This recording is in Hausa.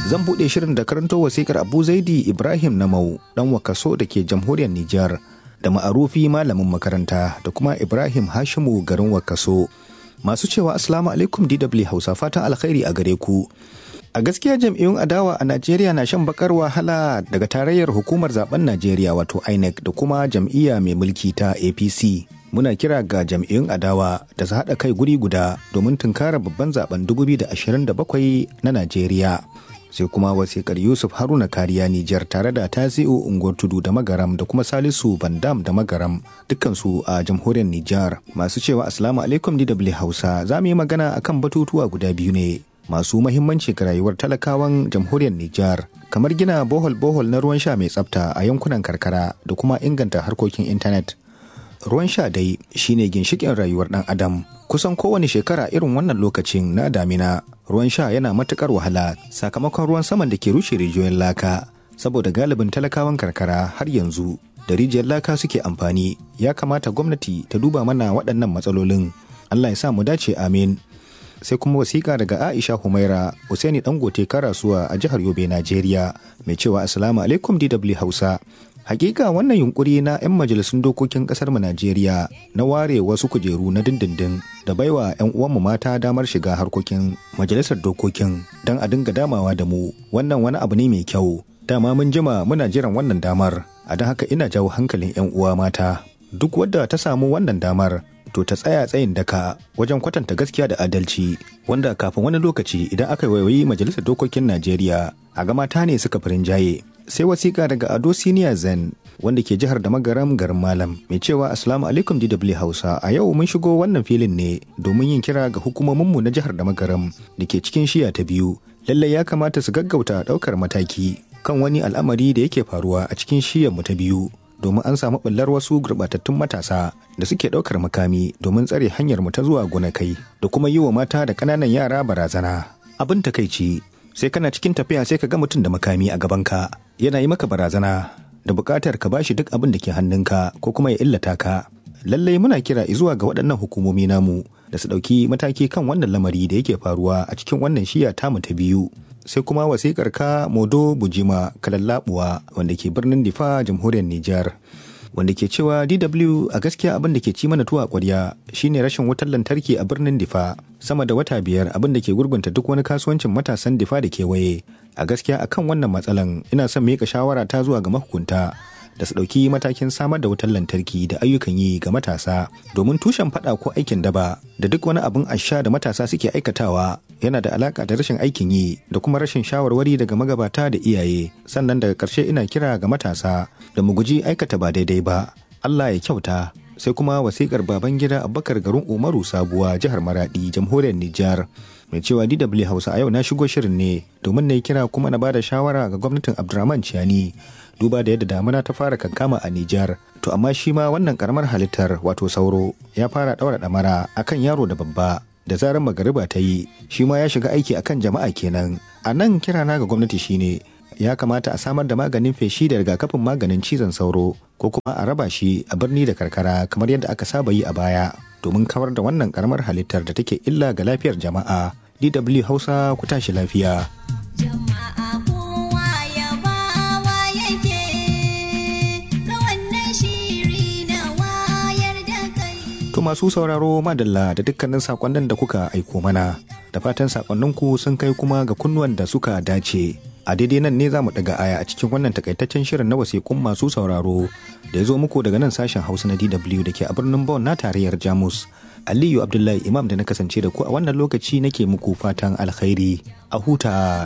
zan buɗe shirin da karanto wasikar abu zaidi ibrahim namau ɗan wakaso da ke jamhuriyar nijar da ma'arufi malamin makaranta da kuma ibrahim hashimu garin wakaso masu cewa asalamu alaikum dw hausa fatan alkhairi a gare ku a gaskiya jam'iyyun adawa a najeriya na shan bakar wahala daga tarayyar hukumar zaben najeriya wato inec da kuma jam'iyya mai mulki ta apc muna kira ga jam'iyyun adawa da su haɗa kai guri guda domin tunkara babban zaben 2027 na najeriya sai kuma wasikar yusuf haruna kariya nijar tare da tasi'u unguwar tudu da magaram da kuma salisu bandam da magaram dukkansu a jamhuriyar nijar masu cewa asalamu alaikum dw hausa za mu yi magana akan batutuwa guda biyu ne masu mahimmanci ga rayuwar talakawan jamhuriyar Nijar kamar gina bohol-bohol na ruwan sha mai tsafta a yankunan karkara da kuma inganta harkokin intanet. Ruwan sha dai shine ginshikin rayuwar ɗan adam. Kusan kowane shekara irin wannan lokacin na damina ruwan sha yana matukar wahala sakamakon ruwan saman da ke rushe rijiyoyin laka saboda galibin talakawan karkara har yanzu da rijiyar laka suke amfani ya kamata gwamnati ta duba mana waɗannan matsalolin. Allah ya sa mu dace amin. sai kuma wasiƙa daga Aisha Humaira Usaini Dangote Karasuwa a jihar Yobe Najeriya mai cewa Assalamu alaikum DW Hausa. Hakika wannan yunkuri na 'yan majalisun dokokin kasar mu Najeriya na ware wasu kujeru na dindindin da baiwa 'yan uwanmu mata damar shiga harkokin majalisar dokokin don a dinga damawa da mu wannan wani abu ne mai kyau. Dama mun jima muna jiran wannan damar a don haka ina jawo hankalin 'yan uwa mata. Duk wadda ta samu wannan damar to ta tsaya tsayin daka wajen kwatanta gaskiya da adalci wanda kafin wani lokaci idan aka waiwayi majalisar dokokin najeriya a ga mata ne suka firin jaye sai wasiƙa daga ado siniya zen wanda ke jihar da magaram garin malam mai cewa assalamu alaikum dw hausa a yau mun shigo wannan filin ne domin yin kira ga hukumominmu na jihar da magaram da ke cikin shiya ta biyu lallai ya kamata su gaggauta ɗaukar mataki kan wani al'amari da yake faruwa a cikin shiyarmu ta biyu domin an samu ɓullar wasu gurɓatattun matasa da suke ɗaukar makami domin tsare hanyar mu ta zuwa gonakai da kuma yi wa mata da ƙananan yara barazana. Abin takaici sai kana cikin tafiya sai ka ga mutum da makami a gabanka yana yi maka barazana da buƙatar ka bashi duk abin da ke hannunka ko kuma ya illata ka. Lallai muna kira zuwa ga waɗannan hukumomi namu da su ɗauki mataki kan wannan lamari da yake faruwa a cikin wannan shiya tamu ta biyu. sai kuma wasikar ka modo bujima kalallabuwa wanda ke birnin difa jamhuriyar Nijar. wanda ke cewa DW a gaskiya abin da ke ci mana tuwa ƙwarya shine rashin wutar lantarki a birnin Difa sama da wata biyar abin da ke gurgunta duk wani kasuwancin matasan Difa da kewaye a gaskiya akan wannan matsalan ina son miƙa shawara ta zuwa ga mahukunta da su ɗauki matakin samar da wutar lantarki da ayyukan yi ga matasa domin tushen faɗa ko aikin daba da duk wani abin asha da matasa suke aikatawa yana da alaka da rashin aikin yi da kuma rashin shawarwari daga magabata da iyaye sannan daga ƙarshe ina kira ga matasa da mu guji aikata ba daidai ba Allah ya kyauta sai kuma wasikar baban gida abubakar garin umaru sabuwa jihar maradi jamhuriyar nijar mai cewa dw hausa a yau na shigo shirin ne domin na yi kira kuma na bada shawara ga gwamnatin abdurrahman ciani duba da yadda damuna ta fara kankama a Nijar. To amma shi ma wannan karamar halittar wato sauro ya fara ɗaura ɗamara akan yaro da babba da zarar magariba ta yi shi ma ya shiga aiki akan jama'a kenan. A nan kirana ga gwamnati shine ya kamata a samar da maganin feshi da rigakafin maganin cizon sauro ko kuma a raba shi a birni da karkara kamar yadda aka saba yi a baya domin kawar da wannan karamar halittar da take illa ga lafiyar jama'a. DW Hausa ku tashi lafiya. To masu sauraro madalla da dukkanin sakonnin da kuka aiko mana da fatan sakonninku sun kai kuma ga kunnuwan da suka dace. A daidai nan ne za mu daga aya a cikin wannan takaitaccen shirin na wasiƙun masu sauraro da ya zo muku daga nan sashen Hausa na DW da ke a birnin Bonn na tarayyar Jamus. Aliyu Abdullahi Imam da na kasance da ku a wannan lokaci nake muku fatan alkhairi a huta